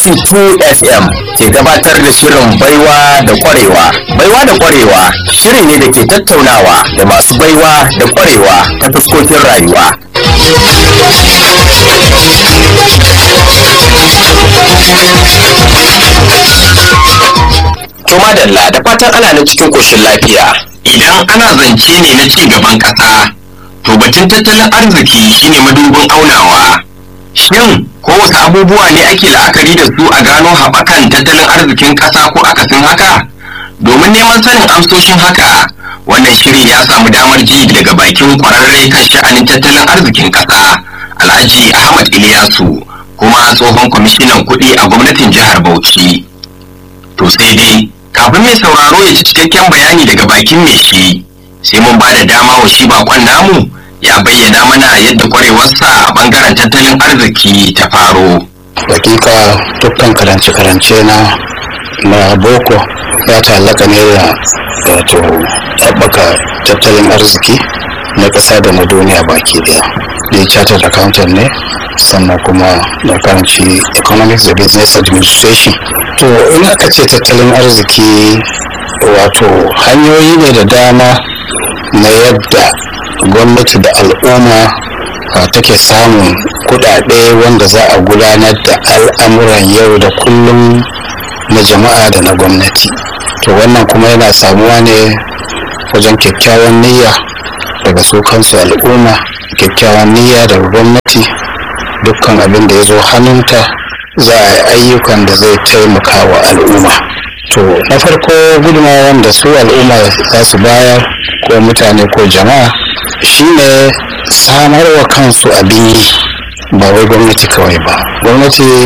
92 FM ke gabatar da shirin baiwa da kwarewa. Baiwa da kwarewa shiri ne da ke tattaunawa da masu baiwa da kwarewa ta fuskokin rayuwa. To madalla da fatan ana nan cikin koshin lafiya. Idan ana zance ne na ci gaban ƙasa, to batun tattalin arziki shine madubin aunawa. Shin ko wasu abubuwa ne ake la'akari da su a gano haɓakan tattalin arzikin ƙasa ko akasin haka? Domin neman sanin amsoshin haka, wannan shiri ya samu damar ji daga bakin ƙwararre kan sha'anin tattalin arzikin ƙasa, Alhaji Ahmad Ilyasu, kuma tsohon kwamishinan kuɗi a gwamnatin jihar Bauchi. To sai dai, kafin mai sauraro ya ci cikakken bayani daga bakin mai shi, sai mun ba da dama wa shi bakon namu ya bayyana mana yadda kwarewarsa a bangaren tattalin arziki ta faro. hakika dukkan karance-karance na na boko ya ta'allaka ne da wato haɓaka tattalin arziki na ƙasa da na duniya baki daya ni chartered accountant ne sannan kuma na karanci economics da business administration to in aka ce tattalin arziki wato hanyoyi ne da dama na yadda gwamnati da al'umma a take samun kudade wanda za a gudanar da al'amuran yau da kullum na jama'a da na gwamnati to wannan kuma yana samuwa ne wajen kyakkyawan niyya daga su kansu al'umma kyakkyawan niyya daga gwamnati dukkan abin da ya zo hannunta za a yi ayyukan da zai taimaka wa al'umma to na farko gudunmawar da su al'umma za su bayar ko mutane ko jama'a shine samar wa kansu abin yi ba wai gwamnati kawai ba gwamnati